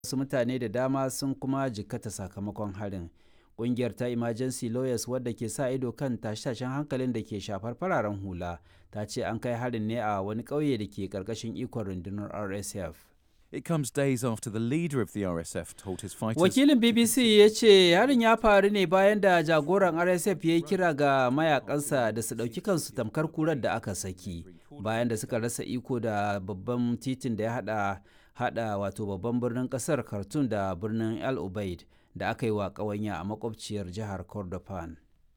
wasu mutane da dama sun kuma jikkata sakamakon harin ƙungiyar ta emergency lawyers wadda ke sa ido kan tashe-tashen hankalin da ke shafar fararen hula ta ce an kai harin ne a wani ƙauye da ke ƙarƙashin ikon rundunar rsf It comes days after the leader of the RSF told his fighters. wakilin bbc ya ce harin ya faru ne bayan da jagoran rsf ya yi kira ga mayakansa da su ɗauki kansu tamkar kurar da aka saki bayan da suka rasa iko da babban titin da ya hada hada wato babban birnin kasar khartoum da birnin el ubaid da aka yi wa ƙawanya a makwabciyar jihar kordofan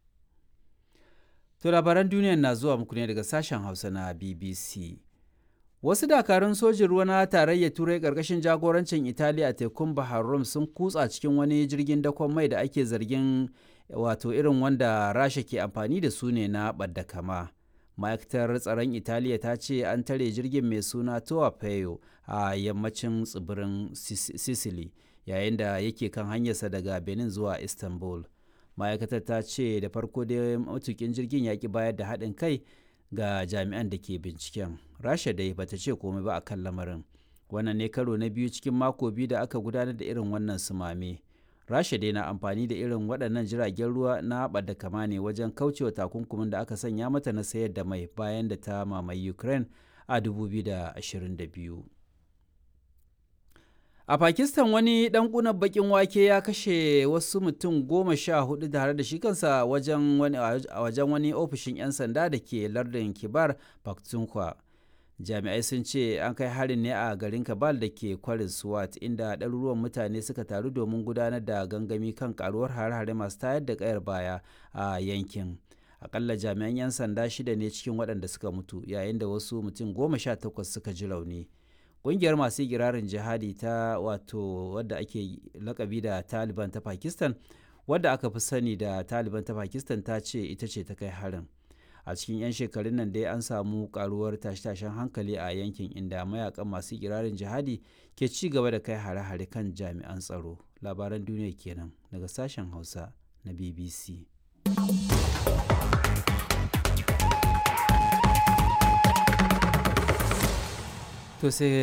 to labaran duniya na zuwa muku ne daga sashen hausa na bbc wasu dakarun sojin ruwa na tarayyar turai ƙarƙashin jagorancin italiya a tekun bahar rum sun kutsa cikin wani jirgin dakon mai da ake zargin wato irin wanda rasha ke amfani da su ne na ɓadda kama ma'aikatar tsaron italiya ta ce an tare jirgin mai suna towa peyo a yammacin tsibirin sicily yayin da yake kan hanyarsa daga benin zuwa istanbul ma'aikatar ta ce da farko dai matukin jirgin ya ki bayar da haɗin kai ga jami'an da ke binciken rasha dai bata ce komai ba a kan lamarin wannan ne karo na biyu cikin mako biyu da aka gudanar da irin wannan sumame rasha dai na amfani da irin waɗannan jiragen ruwa na da kama ne wajen kaucewa takunkumin da aka sanya mata na sayar da mai bayan da ta mamaye ukraine a 2022 a pakistan wani dan kunan bakin wake ya kashe wasu mutum goma sha hudu tare da shi kansa wajen wani, wajen wani ofishin 'yan sanda da ke lardin kibar pakhtunkhwa jami'ai sun ce an kai harin ne a garin kabal da ke kwarin swat inda ɗaruruwan mutane suka taru domin gudanar da gangami kan karuwar hare-hare masu tayar da kayar baya a yankin akalla jami'an 'yan sanda shida ne cikin waɗanda suka mutu yayin da wasu mutum goma sha takwas suka ji rauni ƙungiyar masu girarin jihadi ta wato wadda ake lakabi da taliban ta pakistan wadda aka fi sani da taliban ta pakistan ta ce ita ce ta kai harin a cikin 'yan shekarun nan dai an samu karuwar tashe-tashen hankali a yankin inda mayakan masu girarin jihadi ke ci gaba da kai hare-hare kan jami'an tsaro labaran duniya kenan daga sashen hausa na bbc to sai